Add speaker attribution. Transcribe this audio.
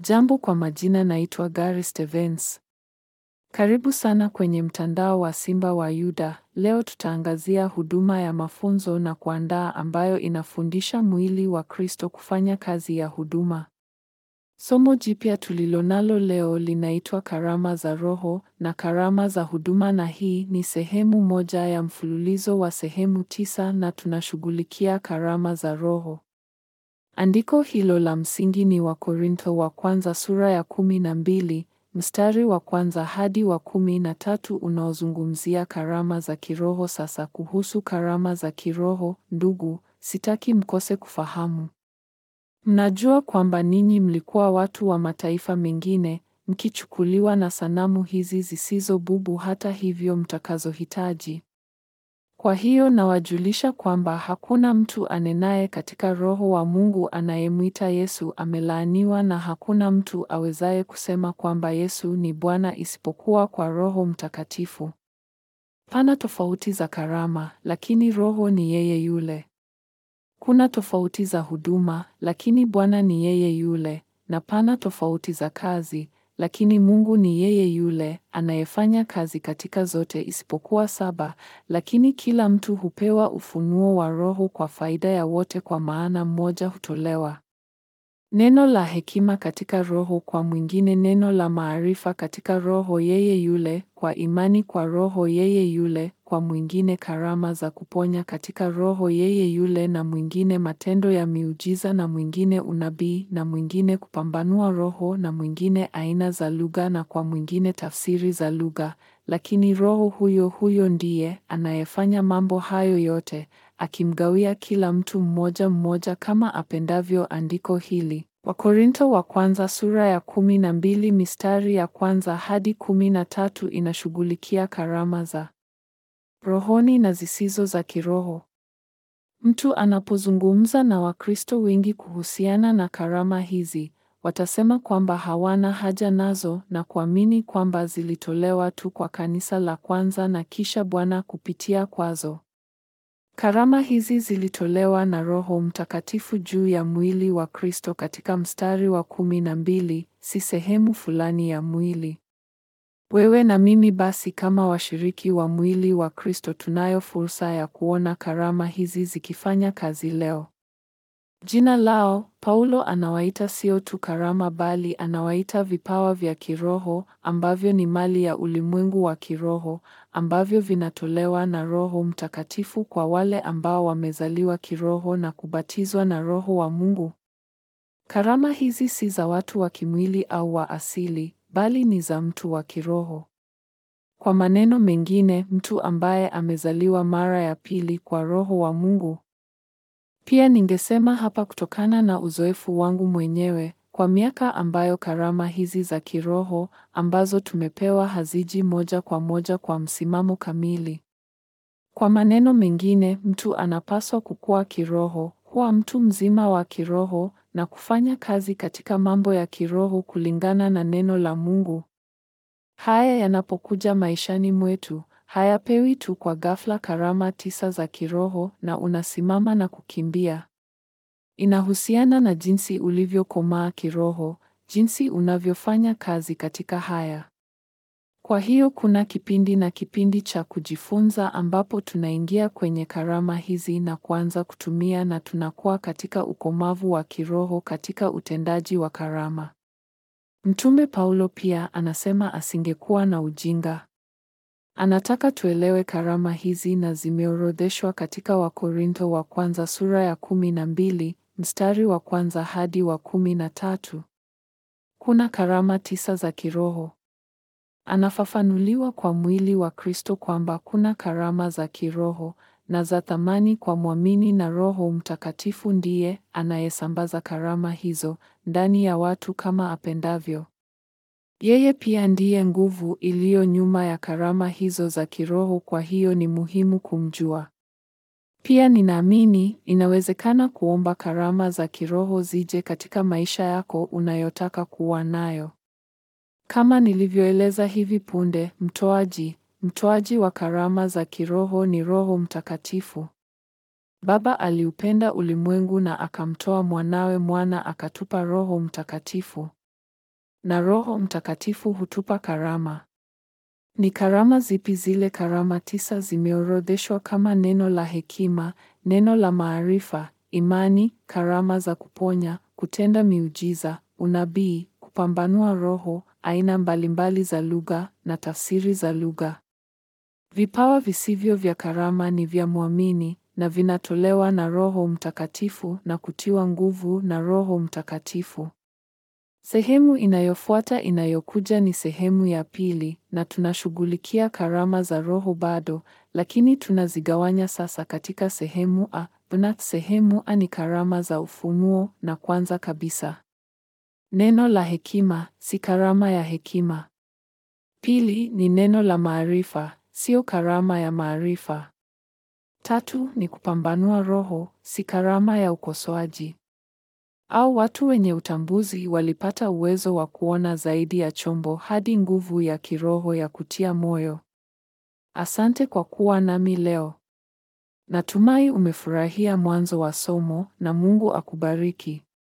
Speaker 1: Jambo kwa majina naitwa Gary Stevens. Karibu sana kwenye mtandao wa Simba wa Yuda. Leo tutaangazia huduma ya mafunzo na kuandaa ambayo inafundisha mwili wa Kristo kufanya kazi ya huduma. Somo jipya tulilonalo leo linaitwa karama za Roho na karama za huduma na hii ni sehemu moja ya mfululizo wa sehemu tisa na tunashughulikia karama za Roho. Andiko hilo la msingi ni Wakorintho wa kwanza sura ya kumi na mbili mstari wa kwanza hadi wa kumi na tatu unaozungumzia karama za kiroho. Sasa kuhusu karama za kiroho, ndugu, sitaki mkose kufahamu. Mnajua kwamba ninyi mlikuwa watu wa mataifa mengine, mkichukuliwa na sanamu hizi zisizo bubu hata hivyo mtakazohitaji. Kwa hiyo nawajulisha kwamba hakuna mtu anenaye katika Roho wa Mungu anayemwita Yesu amelaaniwa na hakuna mtu awezaye kusema kwamba Yesu ni Bwana isipokuwa kwa Roho Mtakatifu. Pana tofauti za karama, lakini Roho ni yeye yule. Kuna tofauti za huduma, lakini Bwana ni yeye yule, na pana tofauti za kazi, lakini Mungu ni yeye yule anayefanya kazi katika zote isipokuwa saba, lakini kila mtu hupewa ufunuo wa Roho kwa faida ya wote, kwa maana mmoja hutolewa neno la hekima katika Roho, kwa mwingine neno la maarifa katika Roho yeye yule, kwa imani kwa Roho yeye yule, kwa mwingine karama za kuponya katika Roho yeye yule, na mwingine matendo ya miujiza, na mwingine unabii, na mwingine kupambanua roho, na mwingine aina za lugha, na kwa mwingine tafsiri za lugha. Lakini Roho huyo huyo ndiye anayefanya mambo hayo yote, akimgawia kila mtu mmoja mmoja kama apendavyo. Andiko hili Wakorintho wa kwanza sura ya kumi na mbili mistari ya kwanza hadi kumi na tatu inashughulikia karama za rohoni na zisizo za kiroho. Mtu anapozungumza na Wakristo wengi kuhusiana na karama hizi, watasema kwamba hawana haja nazo na kuamini kwamba zilitolewa tu kwa kanisa la kwanza na kisha Bwana kupitia kwazo. Karama hizi zilitolewa na Roho Mtakatifu juu ya mwili wa Kristo katika mstari wa kumi na mbili, si sehemu fulani ya mwili. Wewe na mimi basi kama washiriki wa mwili wa Kristo tunayo fursa ya kuona karama hizi zikifanya kazi leo. Jina lao Paulo anawaita sio tu karama bali anawaita vipawa vya kiroho ambavyo ni mali ya ulimwengu wa kiroho ambavyo vinatolewa na Roho Mtakatifu kwa wale ambao wamezaliwa kiroho na kubatizwa na Roho wa Mungu. Karama hizi si za watu wa kimwili au wa asili, bali ni za mtu wa kiroho. Kwa maneno mengine, mtu ambaye amezaliwa mara ya pili kwa Roho wa Mungu. Pia ningesema hapa kutokana na uzoefu wangu mwenyewe kwa miaka ambayo karama hizi za kiroho ambazo tumepewa haziji moja kwa moja kwa msimamo kamili. Kwa maneno mengine, mtu anapaswa kukua kiroho, kuwa mtu mzima wa kiroho na kufanya kazi katika mambo ya kiroho kulingana na neno la Mungu. Haya yanapokuja maishani mwetu, hayapewi tu kwa ghafla. Karama tisa za kiroho na unasimama na kukimbia. Inahusiana na jinsi ulivyokomaa kiroho, jinsi unavyofanya kazi katika haya. Kwa hiyo kuna kipindi na kipindi cha kujifunza ambapo tunaingia kwenye karama hizi na kuanza kutumia na tunakuwa katika ukomavu wa kiroho katika utendaji wa karama. Mtume Paulo pia anasema asingekuwa na ujinga. Anataka tuelewe karama hizi na zimeorodheshwa katika Wakorintho wa kwanza sura ya kumi na mbili mstari wa kwanza hadi wa kumi na tatu. Kuna karama tisa za kiroho. Anafafanuliwa kwa mwili wa Kristo kwamba kuna karama za kiroho na za thamani kwa mwamini na Roho Mtakatifu ndiye anayesambaza karama hizo ndani ya watu kama apendavyo. Yeye pia ndiye nguvu iliyo nyuma ya karama hizo za kiroho, kwa hiyo ni muhimu kumjua. Pia ninaamini inawezekana kuomba karama za kiroho zije katika maisha yako unayotaka kuwa nayo. Kama nilivyoeleza hivi punde, mtoaji, mtoaji wa karama za kiroho ni Roho Mtakatifu. Baba aliupenda ulimwengu na akamtoa mwanawe mwana akatupa Roho Mtakatifu. na Roho Mtakatifu hutupa karama. Ni karama zipi zile karama tisa zimeorodheshwa kama neno la hekima, neno la maarifa, imani, karama za kuponya, kutenda miujiza, unabii, kupambanua roho, aina mbalimbali za lugha na tafsiri za lugha. Vipawa visivyo vya karama ni vya mwamini na vinatolewa na Roho Mtakatifu na kutiwa nguvu na Roho Mtakatifu. Sehemu inayofuata inayokuja ni sehemu ya pili na tunashughulikia karama za Roho bado, lakini tunazigawanya sasa katika sehemu A na sehemu A ni karama za ufunuo na kwanza kabisa. Neno la hekima si karama ya hekima. Pili ni neno la maarifa, sio karama ya maarifa. Tatu ni kupambanua roho, si karama ya ukosoaji. Au watu wenye utambuzi walipata uwezo wa kuona zaidi ya chombo hadi nguvu ya kiroho ya kutia moyo. Asante kwa kuwa nami leo. Natumai umefurahia mwanzo wa somo na Mungu akubariki.